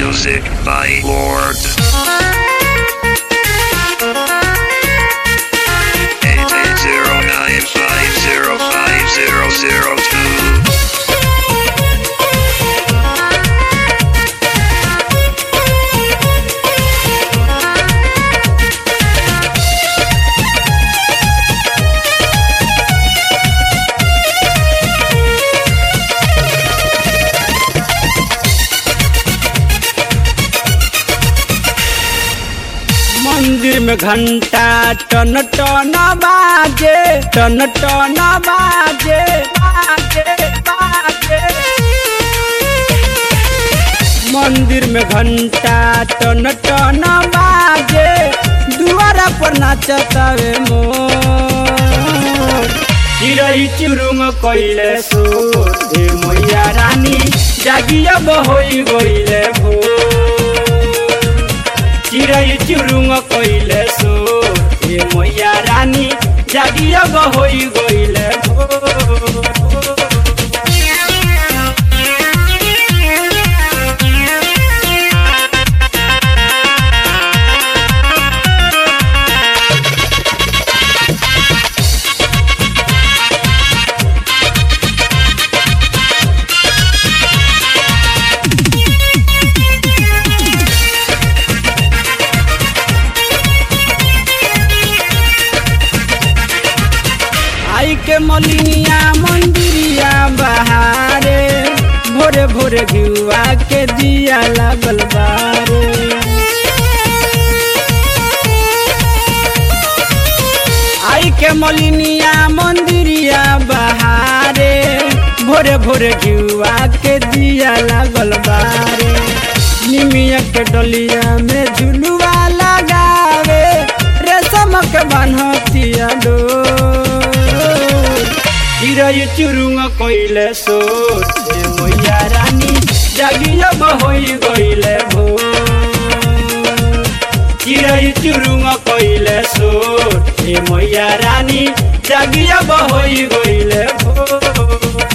Music by Lord. Eight eight zero nine five zero five zero zero two. मंदिर में घंटा टन टन बाजे टन टन बाजे बाजे बाजे मंदिर में घंटा टन टन बाजे दुआरा पर नाचतावे मोर चिरई चुरुंग कइले सोर हे मैया रानी जागिया बहोई गइले भोर चिरई चुरुंग कइले सो ए मैया रानी जागिया गहोई गइले भोर। आई के मलिनिया मंदिरिया बहारे भोरे भोरे घिउआ के दिया लागल बारे आई के मलिनिया मंदिरिया बहारे भोरे भोरे घिउआ के दिया लागल बारे निमिया के डलिया में झुलुआ लगावे रेशम के बान्हतिया डोर चिरई चुरुंग कइले सोर हे मैया रानी जागिया बहोई गइले भोर चिरई चुरुंग कइले सोर हे मैया रानी जागिया बहोई गइले भोर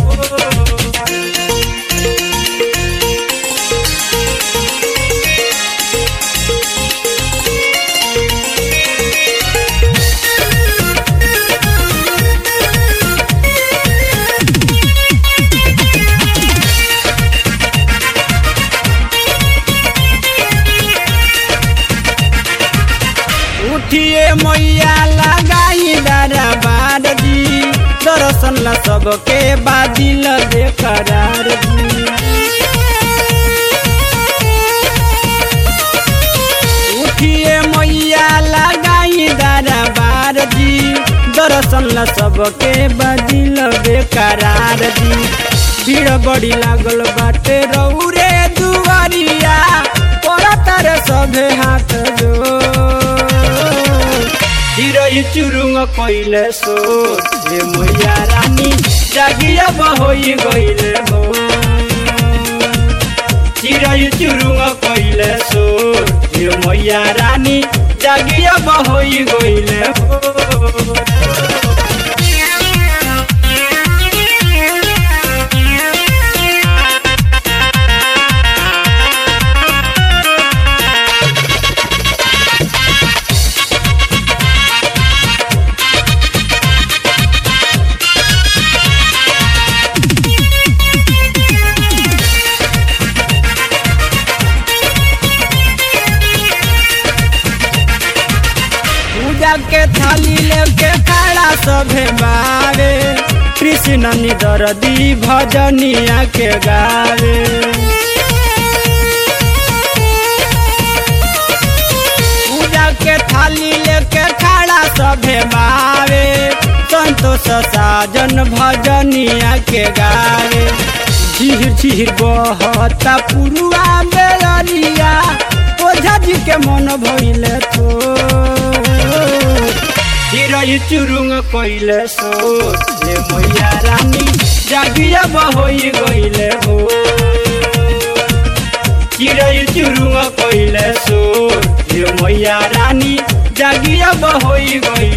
उठिए मैया लगाई दरबार जी दर्शन ला सबके बादिल बेकरार जी उठिए मैया लगाई दरबार जी दर्शन ला सबके बादिल बेकरार जी भीड़ बड़ी लागल बाटे रौरे दुआरिया परतर सभे हाथ जोड़ चिरई चुरुंग कइले सोर हे मैया रानी जागिया बहोई गइले हो चिरई चुरुंग कइले सोर हे मैया रानी जागिया बहोई गइले हो पूजा के थाली लेके खड़ा सभे बावे कृष्ण निदरदी भजनिया के गावे पूजा के थाली लेके खड़ा सभे बावे संतोष साजन भजनिया के गावे झीर झीर बहता पुरुआ बेलरिया ओझा जी के मन भइले थो चिरई चुरुंग कइले सोर ले मैया रानी जागिया बहोई गइले हो चिरई चुरुंग कइले सोर ले मैया रानी जागिया बहोई गइले